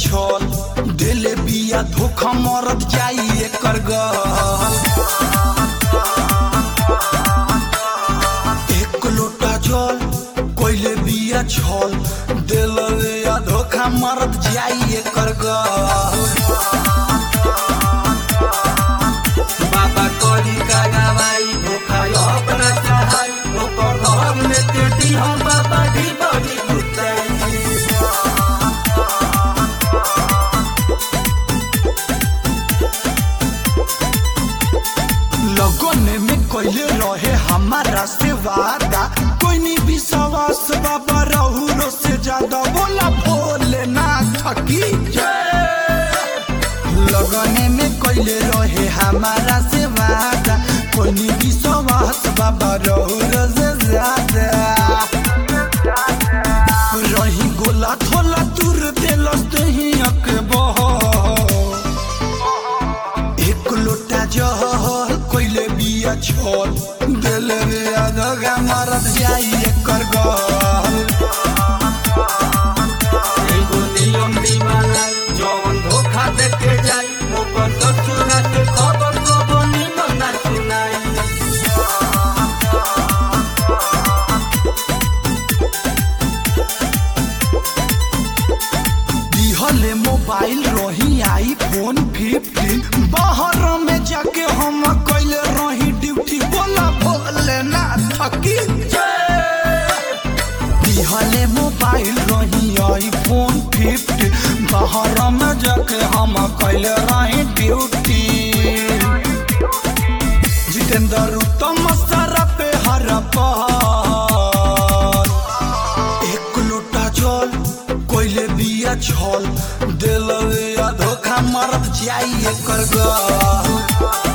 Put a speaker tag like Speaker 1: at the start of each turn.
Speaker 1: छल दिले बिया धोखा मरत जाई एकर गल एक लोटा जल कोइले बिया छल दिले बिया धोखा मरत जाई एकर गल बाबा करी का गवाई धोखा अपना सहाय ओकर घर में तेटी हम बाबा ढी बड़ी गुताई लगन में कोइले रहे हमारा से वादा कोई नहीं विश्वास बाबा रहुरो से ज्यादा बोला भोले ना थकी लगन में कोइले रहे हमारा से वादा कोई नहीं विश्वास बाबा रहुरो से ज्यादा रही गोला थोला दूर दिलस दही अकबह एक लोटा जहल कोइले बिया छोल दिले रे अधगा मरत जाई एकर गल एगो नियम दीवाना जवन धोखा देके जाई ओकर ससुरा के खबर कबो निमन ना सुनाई दिहले मोबाइल रही आई फोन फिफ्टीन बाहर में जाके हम कैले रही ड्यूटी बोला बोले ना थकी दिहले मोबाइल रही आई फोन फिफ्टीन बाहर में जाके हम कैले रही ड्यूटी जितेंद्र उत्तम सारा पे हर पार एक लोटा जल कोइले बिया छल दिल धोखा मरत जाई एकर गल